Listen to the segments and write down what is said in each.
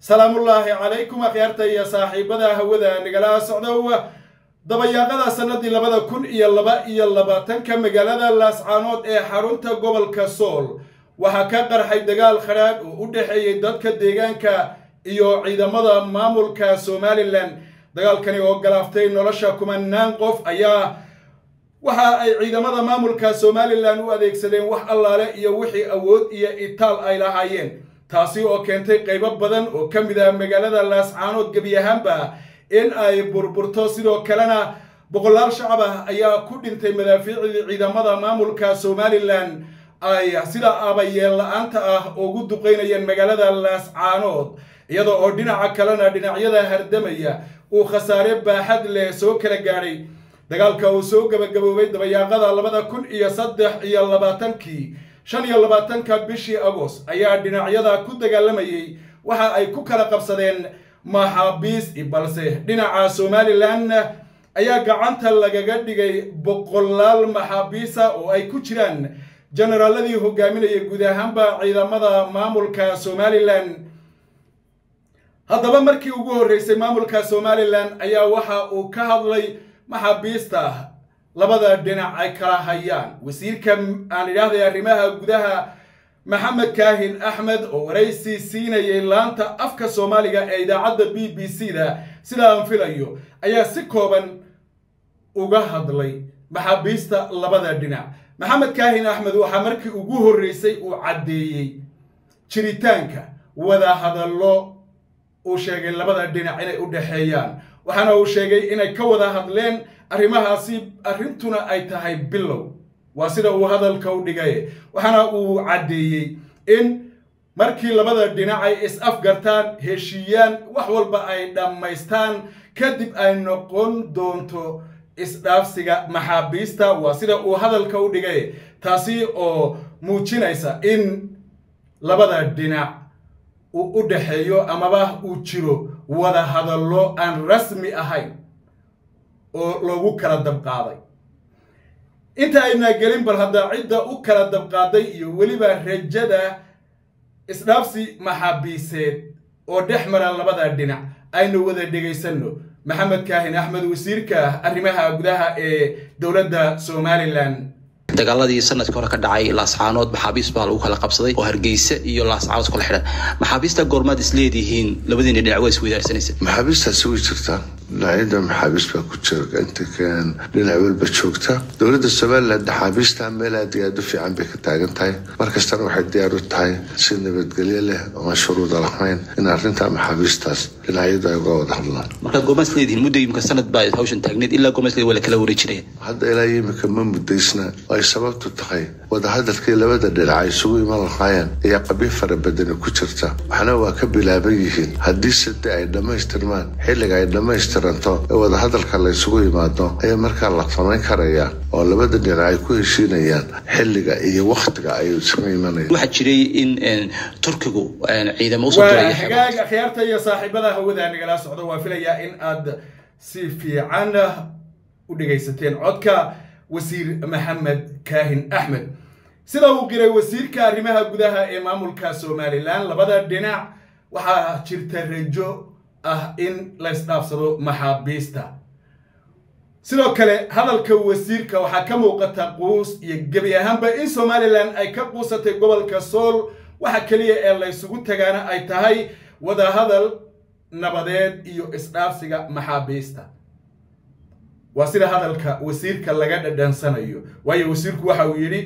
salaamullaahi calaykum akhyaarta iyo saaxiibada hawada nagala socdow dabayaaqada sannadii labada kun iyo laba iyo labaatanka magaalada laascaanood ee xarunta gobolka sool waxaa ka qarxay dagaal khadhaadh oo u dhexeeyey dadka deegaanka iyo ciidamada maamulka somalilan dagaalkani oo galaaftay nolosha kumanaan qof ayaa waxa ay ciidamada maamulka somalilan u adeegsadeen wax allaale iyo wixii awood iyo itaal ay lahaayeen taasi oo keentay qaybo badan oo ka mid ah magaalada laascaanood gebi ahaanba in ay burburto sidoo kalena boqolaal shacab ah ayaa ku dhintay madaafiicdii ciidamada maamulka somalilan ay sida abayeel la-aanta ah ugu duqeynayeen magaalada laascaanood iyada oo dhinaca kalena dhinacyada hardamaya uu khasaare baaxad leh soo kala gaadhay dagaalka uu soo gabagaboobay dabayaaqada labada kun iyo saddex iyo labaatankii shan iyo labaatanka bishii agost ayaa dhinacyada ku dagaalamayey waxa ay ku kala qabsadeen maxaabiis balse dhinaca somalilan ayaa gacanta lagaga dhigay boqolaal maxaabiisa oo ay ku jiraan generaaladii hogaaminaya guud ahaanba ciidamada maamulka somalilan haddaba markii ugu horreysay maamulka somalilan ayaa waxa uu ka hadlay maxaabiista labada dhinac ay kala hayaan wasiirka aan idhaahday arrimaha gudaha maxamed kaahin axmed oo waraysi siinayay laanta afka soomaaliga ee idaacadda b b c da sida aan filayo ayaa si kooban uga hadlay maxaabiista labada dhinac maxamed kaahin axmed waxaa markii ugu horreysay uu caddeeyey jiritaanka wada hadallo uu sheegay labada dhinac inay u dhexeeyaan waxaana uu sheegay inay ka wada hadleen arrimahaasi arrintuna ay tahay bilow waa sida uu hadalka u dhigay waxaana uu caddeeyey in markii labada dhinac ay is-afgartaan heshiiyaan wax walba ay dhammaystaan kadib ay noqon doonto isdhaafsiga maxaabiista waa sida uu hadalka u dhigay taasi oo muujinaysa in labada dhinac uu u dhexeeyo amaba uu jiro wada hadallo aan rasmi ahayn oo loogu kala dabqaaday inta aynaa gelin bal hadda cidda u kala dabqaaday iyo weliba rajada isdhaafsi maxaabiiseed oo dhex mara labada dhinac aynu wada dhegaysanno maxamed kaahin axmed wasiirka arrimaha gudaha ee dowladda somalilan dagaaladii sanadkii hore ka dhacay laascaanood maxaabiis baa lagu kala qabsaday oo hargeysa iyo laascaanood kala xidhan maxaabiista goormaad is leedihiin labadiina dhinac waa isweydaarsanaysa maxaabiistaasi way jirtaa dhinacyada maxaabiis baa ku jira inta kan dhinac walba joogta dowladda somalilan maxaabiista meel aad iyo aad u fiican bay ka taagan tahay markastana waxay diyaar u tahay si nabadgelyo leh ooma shuruuda lahayn in arrinta maxaabiistaas dhinacyadu ay uga wada hadlaan markaad goormaad is leedihiin muddo imika sanad baa hawshan taagneed ilaa goormaad is leedihin waa la kala wareejinaya hadda ilaa imika ma muddaysna ay sababtu tahay wadahadalkii labada dhinac ay isugu iman lahaayeen ayaa qabyo fara badani ku jirta waxna waa ka bilaaban yihiin haddii side ay dhammaystirmaan xilliga ay dhammaystiranto ee wadahadalka la ysugu yimaado ayaa markaa la samayn karayaa oo labada dhinac ay ku heshiinayaan xilliga iyo wakhtiga ay isugu imanayaan waxaa jiray in turkigu ciidamo usoo waa hagaag akhyaarta iyo saaxiibada hawada nagala socdo waa filayaa in aad si fiican u dhegaysateen codka wasiir maxamed kaahin axmed sida uu qiray wasiirka arrimaha gudaha ee maamulka somalilan labada dhinac waxaa jirta rajo ah in la ysdhaafsado maxaabiista sidoo kale hadalka wasiirka waxaa ka muuqata quus iyo gebi ahaanba in somalilan ay ka quusatay gobolka sool waxa keliya ee laysugu tagaana ay tahay wadahadal nabadeed iyo isdhaafsiga maxaabiista waa sida hadalka wasiirka laga dhadhansanayo waayo wasiirku waxa uu yidhi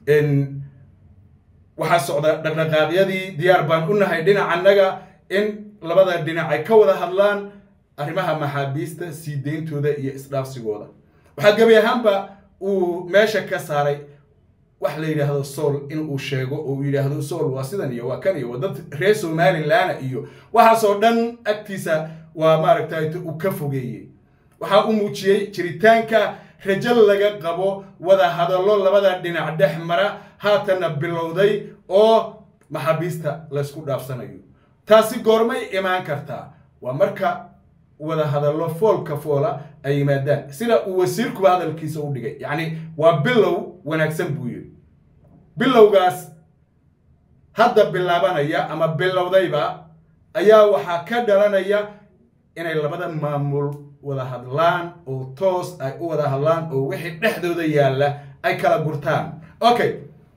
waxaa socda dhaqdhaqaaqyadii diyaar baan u nahay dhinacannaga in labada dhinac ay ka wada hadlaan arrimaha maxaabiista sii deyntooda iyo isdhaafsigooda waxaa gebi ahaanba uu meesha ka saaray wax la yidhaahdo sool in uu sheego oo uu yidhaahdo sool waa sidan iyo waa kan iyo waa dad reer somalilaana iyo waxaasoo dhan agtiisa waa maaragtay uu ka fogeeyey waxaa u muujiyey jiritaanka rajo laga qabo wada hadallo labada dhinac dhex mara haatanna bilowday oo maxaabiista laysku dhaafsanayo taasi goormay imaan kartaa waa marka wada hadallo foolka foola ay yimaadaan sida uu wasiirkuba hadalkiisa u dhigay yacni waa bilow wanaagsan buu yidhi bilowgaas hadda bilaabanaya ama bilowdayba ayaa waxaa ka dhalanaya inay labada maamul wada hadlaan oo toos ay u wada hadlaan oo wixii dhexdooda yaalla ay kala gurtaan okay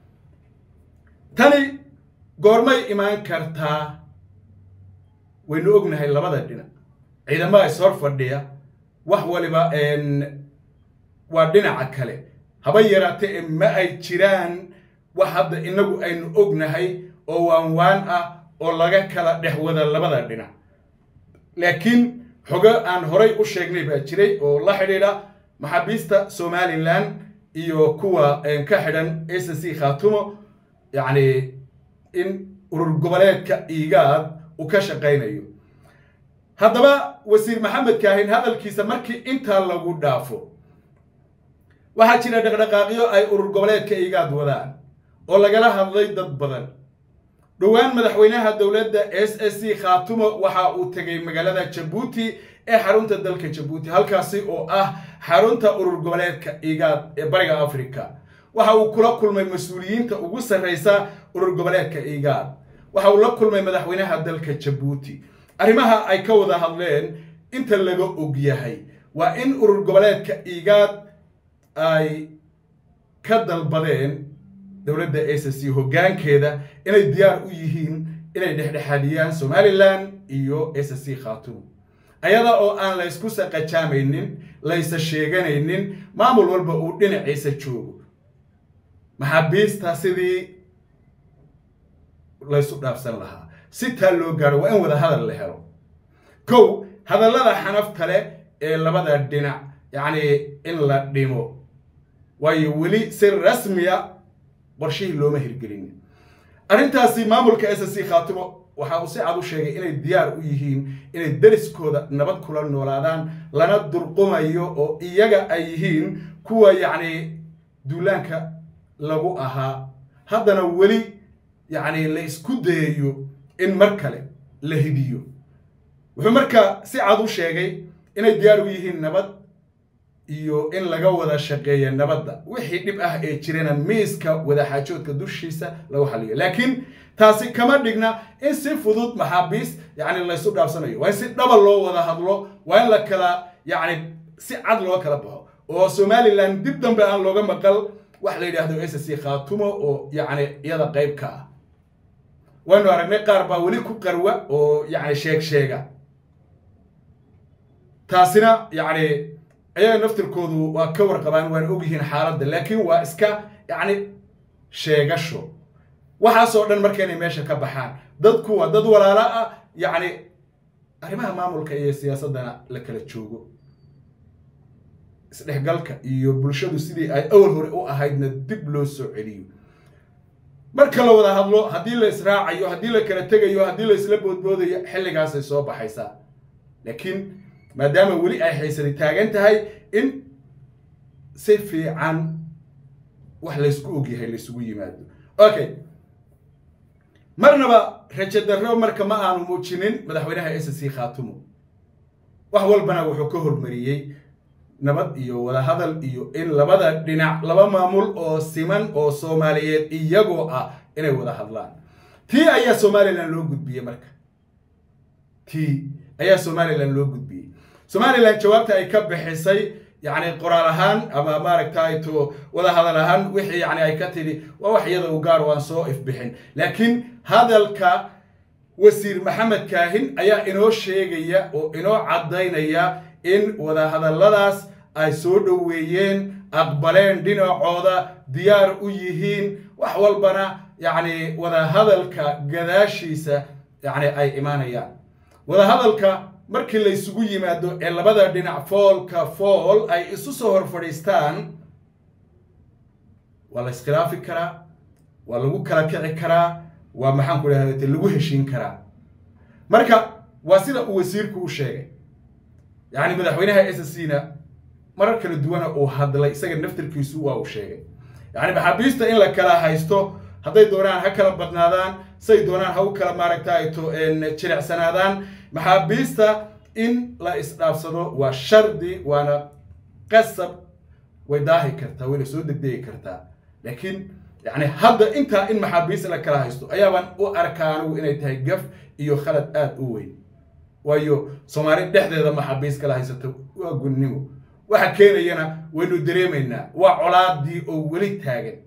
tani goormay imaan kartaa waynu ognahay labada dhinac ciidamada is hor fadhiya wax waliba waa dhinaca kale haba yaraatee ma ay jiraan wax hadda inagu aynu ognahay oo waan waan ah oo laga kala dhex wada labada dhinac laakiin xogo aan horay u sheegnay baa jiray oo la xidhiidha maxaabiista somalilan iyo kuwa ka xidhan s c khaatumo yacni in urur goboleedka igaad uu ka shaqaynayo haddaba wasiir maxamed kaahin hadalkiisa markii intaa lagu dhaafo waxaa jira dhaqdhaqaaqyo ay urur goboleedka igaad wadaan oo lagala hadlay dad badan dhowaan madaxweynaha dowladda s s c khaatumo waxa uu tegay magaalada jabuuti ee xarunta dalka jabuuti halkaasi oo ah xarunta urur goboleedka igaad ee bariga africa waxa uu kula kulmay mas-uuliyiinta ugu sarreysa urur goboleedka igaad waxa uu la kulmay madaxweynaha dalka jabuuti arrimaha ay ka wada hadleen inta laga og yahay waa in urur goboleedka igaad ay ka dalbadeen dowladda s c hoggaankeeda inay diyaar u yihiin inay dhexdhexaadiyaan somalilan iyo s c khaatumo ayada oo aan laysku saqajaamaynin laysa sheeganaynin maamul walba uu dhinaciisa joogo maxaabiista sidii laysu dhaafsan lahaa si taa loo gaaro waa in wada hadal la helo kow hadallada xanafta leh ee labada dhinac yacni in la dhimo waayo weli si rasmiya qorshihii looma hirgelin arrintaasi maamulka s c khaatimo waxa uu si cad u sheegay inay diyaar u yihiin inay deriskooda nabad kula noolaadaan lana durqumayo oo iyaga ay yihiin kuwa yacni duulaanka lagu ahaa haddana weli yacni la isku dayayo in mar kale la hidiyo wuxuu marka si cad u sheegay inay diyaar u yihiin nabad iyo in laga wada shaqeeya nabadda wixii dhib ah ee jirana miiska wadaxaajoodka dushiisa lagu xaliyo laakiin taasi kama dhigna in si fudud maxaabiis yacni laysu dhaafsanayo waa in si dhaba loo wada hadlo waa in la kala yacni si cad loo kala baxo oo somalilan dib dambe aan looga maqal wax la yidhaahdo s c khaatumo oo yacni iyada qayb ka ah waynu aragnay qaar baa weli ku qarwa oo yacni sheeg sheega taasina yacni ayaga naftirkoodu waa ka warqabaan waana ogyihiin xaaladda laakiin waa iska yacni sheegasho waxaasoo dhan marka inay meesha ka baxaan dadku waa dad walaalo ah yacni arrimaha maamulka iyo siyaasaddana la kala joogo isdhexgalka iyo bulshadu sidii ay awal hore u ahaydna dib loo soo celiyo marka la wada hadlo haddii la israacayo haddii la kala tegayo haddii la isla boodboodayo xilligaasay soo baxaysaa laakiin maadaama weli ay haysani taagan tahay in si fiican wax laysku ogyahay laysugu yimaado okay marnaba rajo darro marka ma aanu muujinin madaxweynaha s c khaatumo wax walbana wuxuu ka hormariyey nabad iyo wadahadal iyo in labada dhinac laba maamul oo siman oo soomaaliyeed iyagoo ah inay wada hadlaan tii ayaa somalilan loo gudbiyey marka tii ayaa somalilan loo gudbiyey somalilan jawaabta ay ka bixisay yacni qoraal ahaan ama maaragtay to wada hadal ahaan wixii yani ay ka tidhi waa wax iyada u gaar waan soo ifbixin laakiin hadalka wasiir maxamed kaahin ayaa inoo sheegaya oo inoo caddaynaya in wadahadalladaas ay soo dhoweeyeen aqbaleen dhinacooda diyaar u yihiin wax walbana yacni wadahadalka gadaashiisa yacni ay imaanayaan wadahadalka markii laysugu yimaado ee labada dhinac foolka fool ay isu soo hor fadhiistaan waa la iskhilaafi karaa waa lagu kala kici karaa waa maxaan ku dhahda lagu heshiin karaa marka waa sida uu wasiirku u sheegay yacni madaxweynaha s c na marar kala duwana uu hadlay isaga naftirkiisu waa uu sheegay yacni maxaabiista in la kala haysto hadday doonaan ha kala badnaadaan say doonaan ha u kala maaragtay to jilicsanaadaan maxaabiista in la isdhaafsado waa shardi waana qasab way daahi kartaa wayna soo degdegi kartaa laakiin yacni hadda intaa in maxaabiis la kala haysto ayaabaan u arkaa anigu inay tahay gaf iyo khalad aada u weyn waayo soomaali dhexdeeda maxaabiis kala haysato waa gunnimo waxa keenayana waynu dareemaynaa waa colaadii oo weli taagan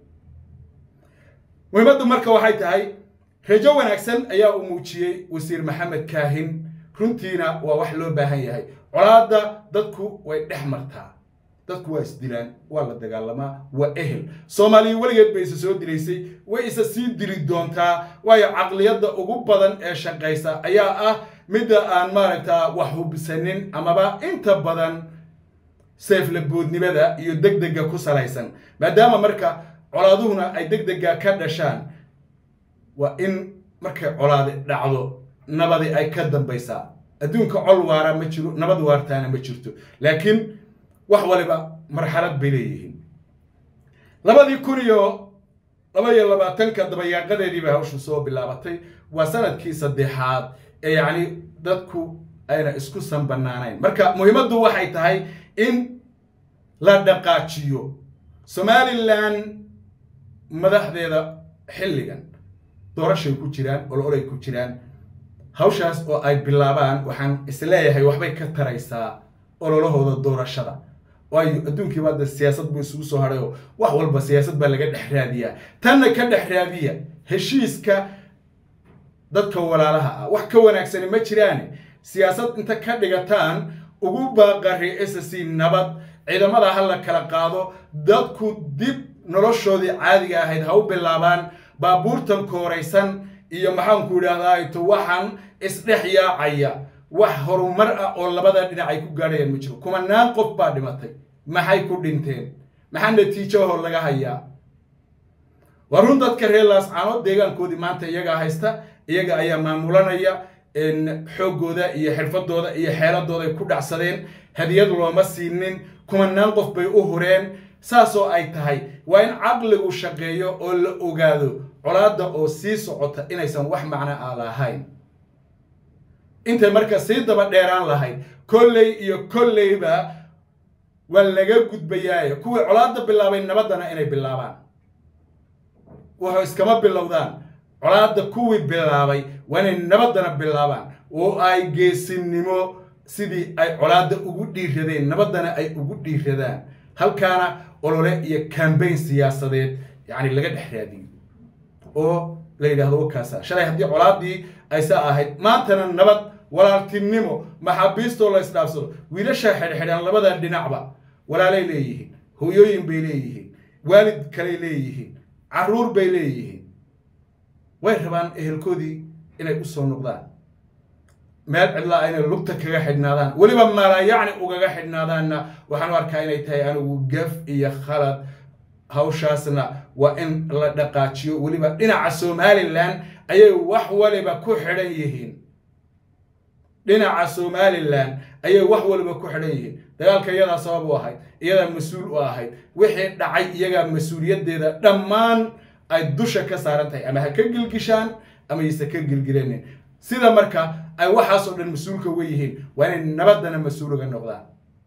muhiimaddu marka waxay tahay rajo wanaagsan ayaa uu muujiyey wasiir maxamed kaahin runtiina waa wax loo baahan yahay colaadda dadku way dhex martaa dadku waa isdilaan waa la dagaalamaa waa ehel soomaaliya weligeed bay isa soo dilaysay way isa sii dili doontaa waayo caqliyadda ugu badan ee shaqaysa ayaa ah midda aan maaragtaa wax hubsanin amaba inta badan seeflaboodnimada iyo deg dega ku salaysan maadaama marka colaaduhuna ay deg dega ka dhashaan waa in markay colaadi dhacdo nabadi ay ka dambaysaa adduunka col waara ma jiro nabad waartaana ma jirto laakiin wax waliba marxalad bay leeyihiin labadii kun iyo laba iyo labaatanka dabayaaqadeedii bay hawshu soo bilaabatay waa sanadkii saddexaad ee yacni dadku ayna isku sanbanaanayn marka muhiimaddu waxay tahay in la dhaqaajiyo somalilan madaxdeeda xilligan doorashay ku jiraan oloolay ku jiraan hawshaas oo ay bilaabaan waxaan isleeyahay waxbay ka taraysaa ololahooda doorashada waayo adduunkiiba hadda siyaasad buu isugu soo hadhay oo wax walba siyaasad baa laga dhex raadiyaa tanna ka dhex raadiya heshiiska dadka walaalaha ah wax ka wanaagsani ma jiraane siyaasad inta ka dhigataan ugu baaqari s c nabad ciidamada ha la kala qaado dadku dib noloshoodii caadiga ahayd ha u bilaabaan baabuurtan kooraysan iyo maxaanku idhaahdaa to waxaan isdhex yaacaya wax horumar ah oo labada dhinac ay ku gaadhayaan ma jiro kumanaan qof baa dhimatay maxay ku dhinteen maxaa natiijoho laga hayaa waa run dadka reer laascaanood deegaankoodii maanta iyagaa haysta iyaga ayaa maamulanaya xooggooda iyo xirfadooda iyo xeeladooda ay ku dhacsadeen hadiyad looma siinin kumanaan qof bay u hureen saasoo ay tahay waa in caqligu shaqeeyo oo la ogaado colaadda oo sii socota inaysan wax macno ah lahayn intay marka sii daba dheeraan lahayd kolley iyo kolleyba waa laga gudbayaaye kuwii colaadda bilaabay nabaddana inay bilaabaan wuxuu iskama bilowdaan colaadda kuwii bilaabay waa inay nabaddana bilaabaan oo ay geesinimo sidii ay colaadda ugu dhiiradeen nabaddana ay ugu dhiiradaan halkaana olole iyo kambayn siyaasadeed yacni laga dhex raadiyo oo la yidhaahdo wakaasa shalay haddii colaaddii aysa ahayd maantana nabad walaaltinimo maxaabiistoo la isdhaafsado wiilasha xidhxidhan labada dhinacba walaalay leeyihiin hooyooyin bay leeyihiin waalid kaley leeyihiin carruur bay leeyihiin way rabaan ehelkoodii inay u soo noqdaan meel cidlaa inay lugta kaga xidhnaadaan weliba maala yacni ugaga xidhnaadaanna waxaan u arkaa inay tahay anigu gaf iyo khalad hawshaasna waa in la dhaqaajiyo weliba dhinaca somalilan ayay wax waliba ku xidhan yihiin dhinaca somalilan ayay wax waliba ku xidhan yihiin dagaalka iyadaa sabab u ahayd iyadaa mas-uul u ahayd wixii dhacay iyagaa mas-uuliyaddeeda dhammaan ay dusha ka saaran tahay ama ha ka gilgishaan ama yse ka gilgilanin sida marka ay waxaasoo dhan mas-uulka uga yihiin waa inay nabaddana mas-uul uga noqdaan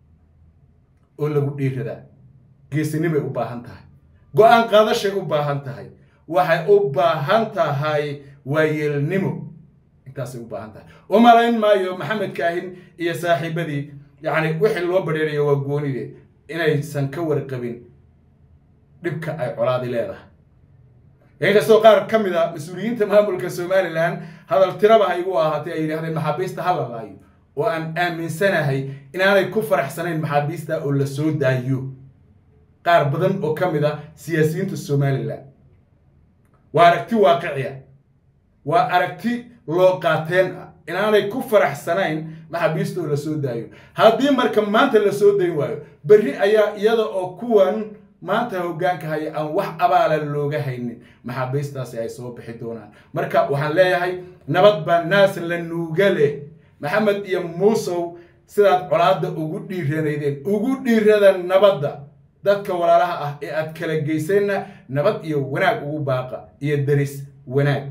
oo lagu dhiiradaa geesinimay u baahan tahay go-aan qaadashay u baahan tahay waxay u baahan tahay waayeelnimo intaasay u baahan tahay u malayn maayo maxamed kaahin iyo saaxiibadii yacni wixii loo badheerayo waa goonide inaysan ka warqabin dhibka ay colaadi leedahay inkastoo qaar ka mid a mas-uuliyiinta maamulka somalilan hadal tiraba ha igu ahaatay ay yidhahdeen maxaabiista ha la laayo oo aan aaminsanahay inaanay ku faraxsanayn maxaabiista oo la soo daayo qaar badan oo ka mid a siyaasiyiinta somalilan waa aragti waaqiciya waa aragti loo qaateen ah inaanay ku faraxsanayn maxaabiista oo la soo daayo haddii marka maanta la soo dayn waayo berri ayaa iyada oo kuwan maanta hoggaanka haya aan wax abaala looga haynin maxaabiistaasi ay soo bixi doonaan marka waxaan leeyahay nabad baa naas la nuuga leh maxamed iyo muusow sidaad colaadda ugu dhiiranaydeen ugu dhiirada nabadda dadka walaalaha ah ee aad kala geyseenna nabad iyo wanaag ugu baaqa iyo deris wanaag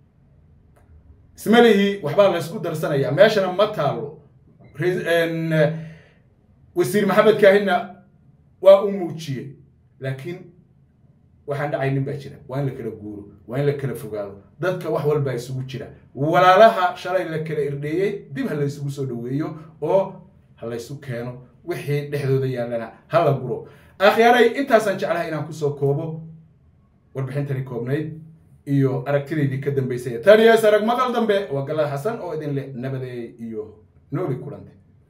ismalihii waxbaa laysku darsanayaa meeshana ma taalo wasiir maxamed kaahinna waa u muujiyey laakiin waxaan dhacaynin baa jira waa in la kala guuro waa in la kala fogaado dadka wax walbaa isugu jira walaalaha shalay la kala irdheeyey dib ha la isugu soo dhaweeyo oo ha laysu keeno wixii dhexdooda yaallana ha la guro akhyaaray intaasaan jeclahay inaan kusoo koobo warbixintani koobnayd iyo aragtidaydii ka dambaysay taniya sarag maqal dambe waa galada xasan oo idin leh nabadeey iyo nooli kulante